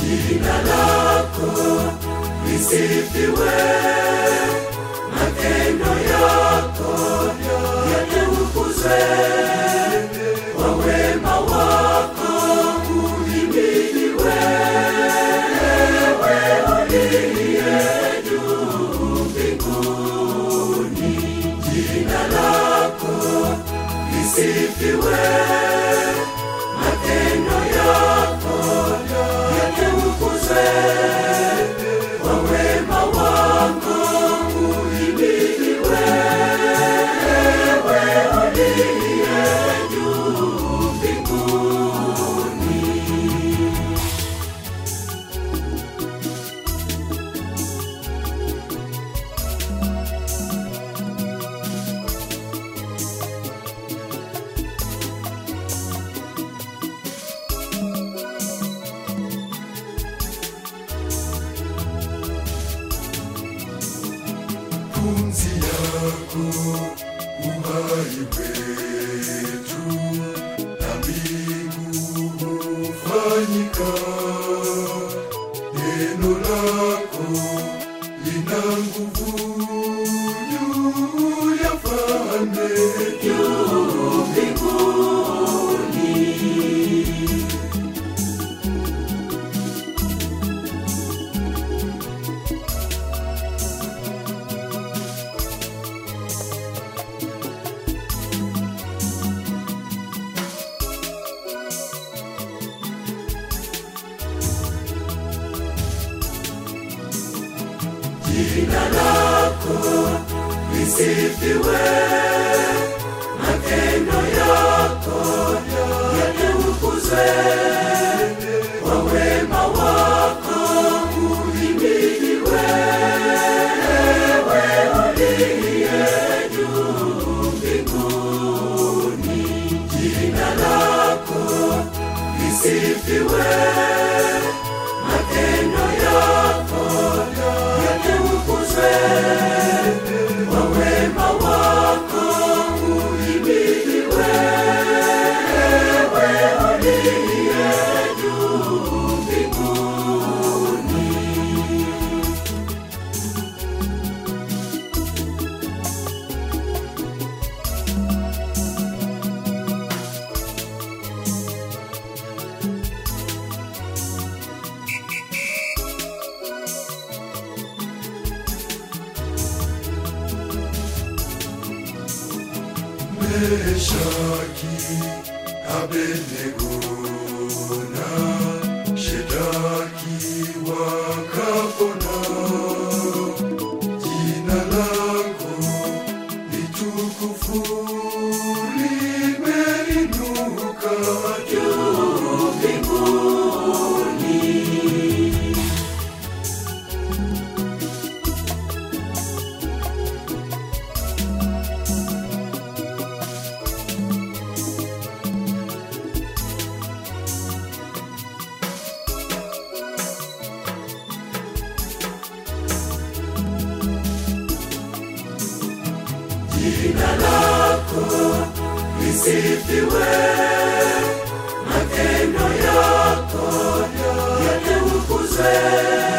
jina lako lisifiwe, matendo yako yatukuzwe, kwa wema wako uhimidiwe, wewe uliye juu mbinguni, jina lako lisifiwe, matendo yako yatukuzwe, kwa wema wako uhimidiwe, wewe uliye juu mbinguni. pumzi yako uhai wetu na mbingu hufanyika neno lako lina nguvu juu ya falme juu mbinguni jina lako lisifiwe, matendo yako yatukuzwe, kwa wema wako uhimidiwe, wewe uliye juu mbinguni, jina lako lisifiwe, matendo yako yatukuzwe, kwa wema wako uhimidiwe, wewe uliye juu mbinguni. Meshaki, Abednego na Shedaki wakapona. Jina lako ni tukufu, limeinuka juu mbinguni. jina lako lisifiwe, matendo yako yatukuzwe,